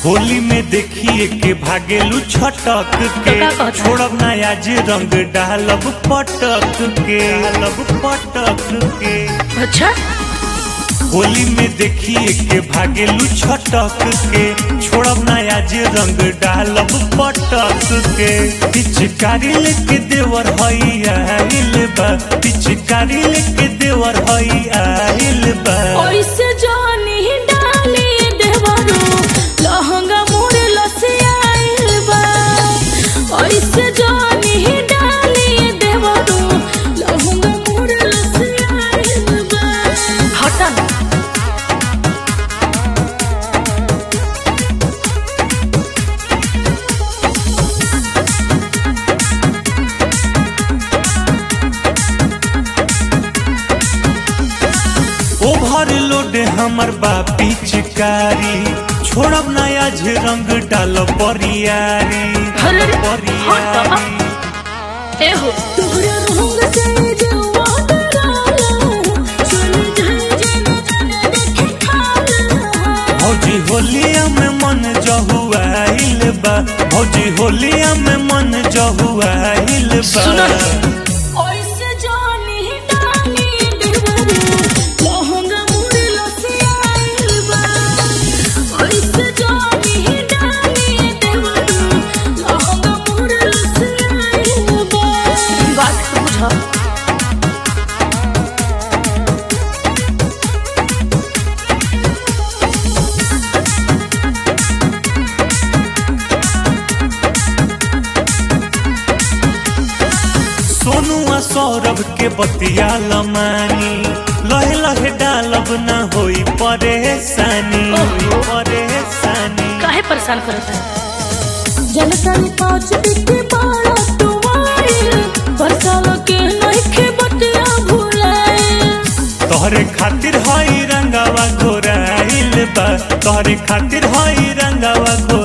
होली में देखिए के भागेलू छटक के तो का कहता है? छोड़ब ना आज रंग डालब पटक के डालब पटक के अच्छा होली में देखिए के भागेलू छटक के छोड़ब ना आज रंग डालब पटक के पिचकारी लेके देवर हई आइल बा पिचकारी लेके देवर हई आइल बा ऐसे जानी डाली देवरो लहंगा मोर लसियाइल बा ऐसे जानी डाली देवरो लहंगा मोर लसियाइल बा हटा ना ओवरलोड हमर बा पिचकारी छोड़ब ना आज रंग डाल परियारी अरे रे, परियारी एहो तोहरा रंग से जवा डराला चल जाए जेना जाने देखे खाला भौजी होलिया में मन जहुआइल बा भौजी होलिया में मन जहुआइल बा सुनो ऐसे जानी डाली देवरो लहंगा मोर लसियाइल बा ऐसे जानी डाली देवरो लहंगा मोर लसियाइल बा बात तो बुझा सोनुआ सौरभ के बतिया लमानी लहे लहे डालब ना होई परेशानी होई परेशानी काहे परेशान करत है जनता ने पाँच बिट्टी बाड़ा तुम्हारी बरसाल के नइखे बटिया भुलाए तोहरे खातिर हई रंगावा घोराइल बा तोहरे खातिर हई रंगावा घोराइल